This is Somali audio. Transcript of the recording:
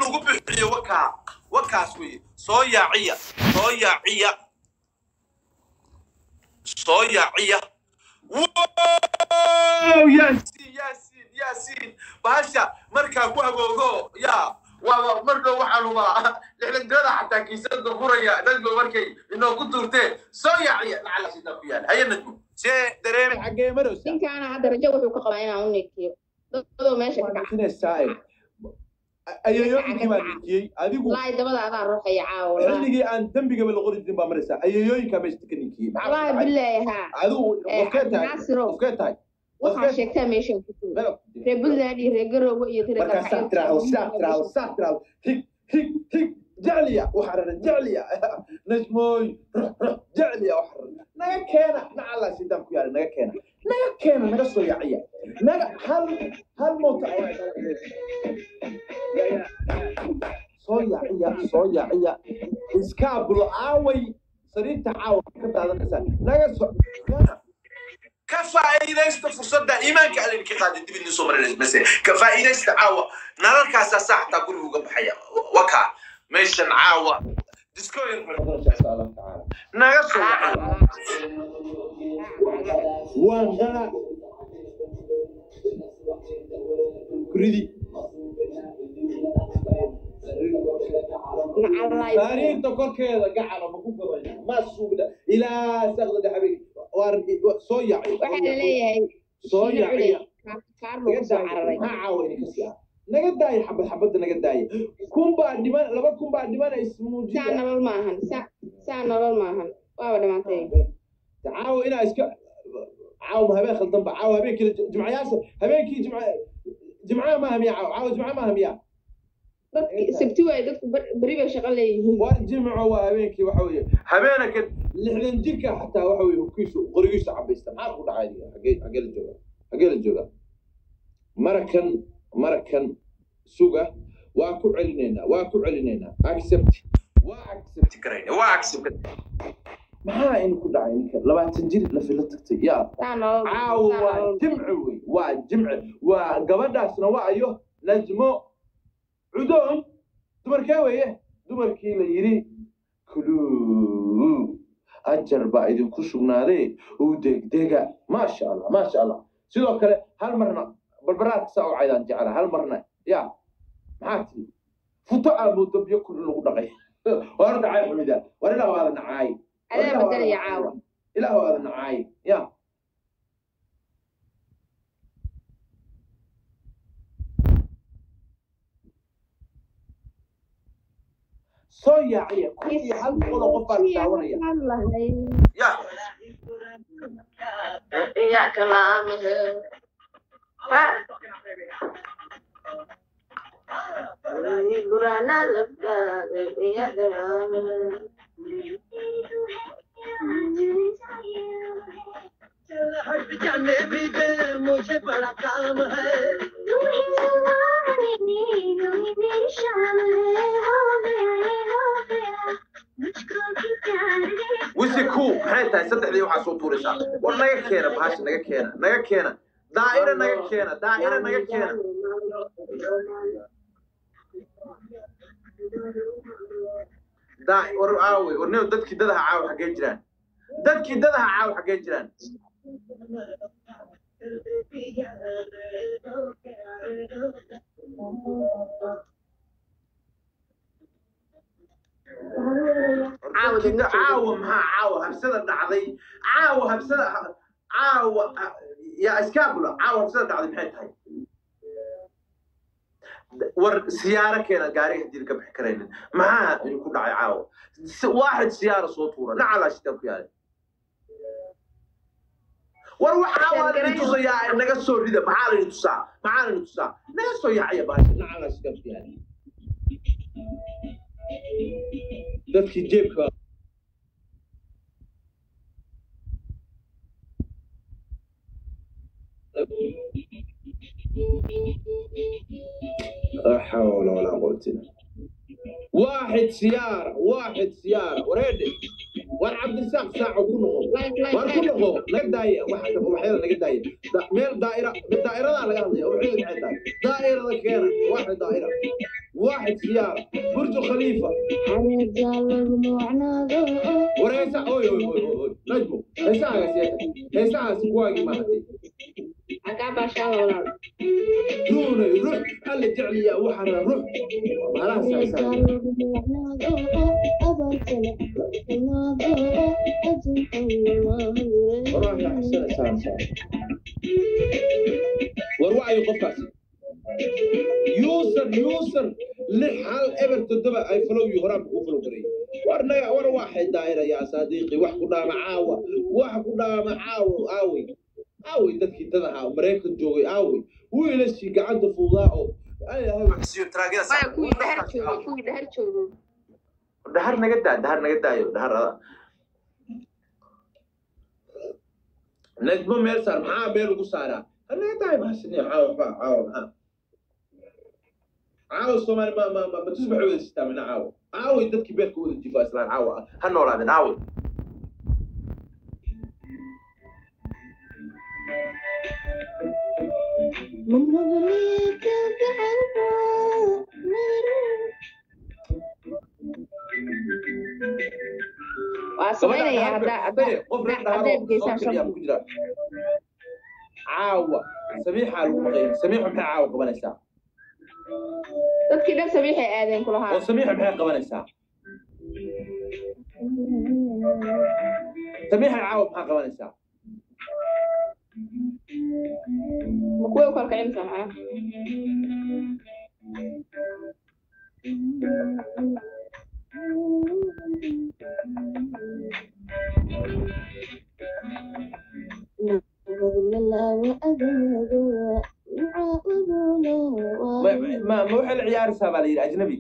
lagu bixiyo wakaa wakaas weeye soo yaaciya soo yaaciya soo yaaciya wow yaasiin yaasiin yaasiin bahasha markaa ku hagoogo yaa waa mar dhow waxaan hubaa lixdantirada xataa kiisada furaya dadku markay inoogu tuurteen soo yaaciya lacala sidaa ku yaala haya najmu see dareeme xagee marowsa ninkaana hadda rajo wuxuu ka qabaa inaan u nekiyo dadoo meesha ka kaca sinaysaa ayayooyinkii baa ninkiyey adigu wallaahi dabada adaa ruuxaya caawa wallaahi xilligii aan dembigaba la qori jirin baa maraysaa ayayooyinkaa meesha ka ninkiyey maxaa ku wallaahi dhacay? billaahi haa adigu Eh, qofkee tahay naasirow qofkee tahay waxaa sheegtaa meeshan ku tuur reer puntland iyo reer garoowe iyo reer markaa saa tiraahdo saa tiraahdo saa tiraahdo hig hig hig jecliya waxaa raran jecliya najmooy rux rux jecliya waxaa raran naga keena nacalaa sidaan ku yaala naga keena naga keena naga soo yaciya naga hal hal moota soo yaciya soo yaciya iskaabulo aaway sariirta caawa ka daadanaysaa naga soo ka faa'iidaysta fursadda iimaanka alla idinka qaada dib idin soo marinaysa base ka faa'iidaysta caawa nalalkaasaa saa xataa guriga uga baxaya wakaa meeshan caawa diskoyin insha allah tacaala naga soo yaciya waan qaa kuridi sariirta korkeeda gacala ma ku gabayna ma sugna ilaa saqda dhaxabig waa soo yacay waxaa la leeyahay soo shiino yacay culey kaar lagu soo cararay maxaa caawayna ka siyaa naga daaya xabad xabadda naga daaya kun baa dhiman laba kun baa dhimana saa ismuujiya nolol maahan saa saa nolol maahan waaba dhamaatay caawa inaa iska caawa habeen khaldan ba caawa habeenkii jimcayaasha habeenkii jimca jimcaha maaha miya caawa caawa jimca maaha miya dadki sabti waaye dadku ber- beri bay shaqo leeyihiin war jimco waa habeenkii waxa weeye habeenaka lixdan jirka xataa waxa weeye hubkiisu qorigiisu cabaysta maxaa ku dhacay adiga? xagee xagee la jooga xagee la jooga marakan marakan suga waa ku celinaynaa waa ku celinaynaa accept waa accept karayna waa accept maxaa in ku dhacay ninka labaatan jir la filo tagtay yaa saa nolol caawa saa waa nolol jimci wey waa jimci waa gabadhaasna waa ayo najmo cudoon dumarkee weeye dumarkii la yidhi kuluu ajar baa idinku sugnaaday u degdega maasha allah maasha allah sidoo kale hal marna barbaraadka saa u caydaan jecla hal marna ya maxaa tiri futo aamoodo biyo kul lagu dhaqay war dhacay xumida war ilaa waada nacaay adaa badelaya caawa ilaa waada nacaay ya soo yaaciya kun iyo hal boqol oo qof baa la daawanaya ya إياك نعبد قرانا الأبدان إياك نعبد जाने भी दे मुझे बड़ा काम है wisi ku maxay tahay saddexdii waxaa soo tuuraysaa war naga keena bahasha naga keena naga keena daa'ira naga keena daa'ira naga keena daa war caawe war nin dadkii dadaha caawa xaggee jiraan dadkii dadaha caawa xaggee jiraan Caawa dadkii da- dadka caawa maxaa caawa habsada dhacday caawa habsada caawa yaa iskaabula caawa habsada dhacday maxay tahay war siyaaro keena gaariga hadii ka bixi karaynin maxaa idinku dhacay caawa Si- waaxid siyaara soo tuura nacalaa shitaa ku yaalay war waxaa waa laidin tusayaa naga soo rida maxaa laidin tusaa maxaa laidin tusaa naga soo yaacaya baasha nacalaa shitaa ku yaalay dadkii jeebka لا حول ولا قوة إلا بالله. واحد سيارة واحد سيارة وريدي war cabdirasaaq saaco ku noqo war ku noqo naga daaya waxa waxyada naga daaya Da- meel daa'ira daa'iradaa laga hadlaya waxay maxay tahay daa'irada keena waaxid daa'ira waaxid siyaara burju khaliifa wareysa oy oy oy oy oy najmo heesahaaga seeta heesahaasi kuwaagii maahatay duunay ruux alla jecliyaa waxaana ruux malahaas heesaha والله أحسن إنسان صار وروعي قفاسي يوسر يوسر لحال إبر تدبا أي فلو يهرب وفلو بري ورنا ور واحد دائرة يا صديقي واحد كنا معاوة واحد كنا معاوة آوي آوي دتك تدها مريكن جوي آوي ويلسي قاعد فوضاء أي هاي Maxsiyo taraagada maya sax. kuwii dhahar joogo kuwii dhahar joogo dahar naga daa dahar naga daayo dahar najmo meel saar maxaa beel ugu saaraa hanaga daay mahasini caawa waxba caawa maxaa caawa soomaali ma ma ma matusbax wada sitaa mina caawa caaway dadkii beelka wada jifa islaan caawa ha noolaadeen caaway waa samaynayaa haddaa haddaa qof reer haddaad geysaan dhahaa shan ku jira caawa samiixaa lagu maqay samiixu maxay caawa qabanaysaa dadkii dhan sabiixay aadeen kulahaa oo samiixa maxay qabanaysaa samiixa caawa maxaa qabanaysaa ma kuway u kala kicinaysaa maxaa ma ma ma waxay la ciyaaraysaa baa la yidhi ajnabi